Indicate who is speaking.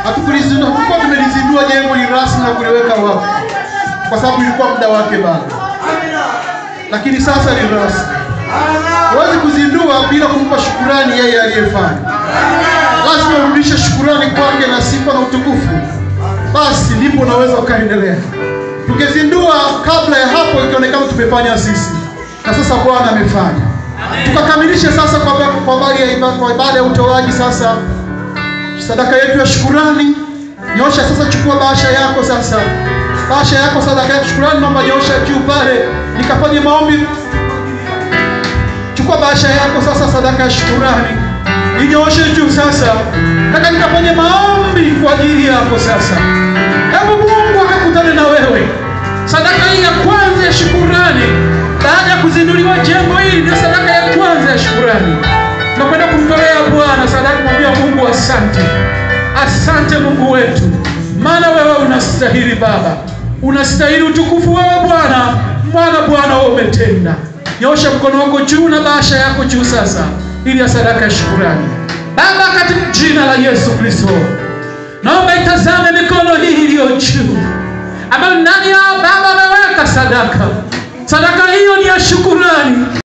Speaker 1: hatukulizindua, hatukuwa tumelizindua jengo hili rasmi na kuliweka wakfu, kwa sababu ilikuwa muda wake bado, lakini sasa ni rasmi. Huwezi kuzindua bila kumpa shukurani yeye aliyefanya. Lazima urudishe shukurani kwake na sifa na utukufu, basi ndipo unaweza ukaendelea. Tukizindua kabla ya hapo, ikionekana tumefanya sisi, na sasa Bwana amefanya. Tukakamilishe sasa kwa kwa habari ya ibada, kwa ibada ya utoaji sasa sadaka yetu ya shukurani. Nyosha sasa, chukua bahasha yako sasa, bahasha yako sadaka ya shukurani, naomba nyosha juu pale, nikafanye maombi Chukua bahasha yako sasa, sadaka ya shukurani inyoshe juu sasa. Nataka nikafanye maombi kwa ajili yako sasa. Hebu Mungu akakutane na wewe. Sadaka hii ya kwanza ya shukurani, baada ya kuzinduliwa jengo hili, ndio sadaka ya kwanza ya shukurani. Nakwenda kumtolea Bwana sadaka, kumwambia Mungu asante, asante Mungu wetu, maana wewe unastahili Baba, unastahili utukufu wewe Bwana, maana Bwana wewe umetenda Nyosha mkono wako juu na bahasha yako juu sasa, ili ya sadaka ya shukurani. Baba, katika jina la Yesu Kristo, naomba itazame mikono hii iliyo juu, ambayo ndani yao Baba ameweka sadaka. Sadaka hiyo ni ya shukurani.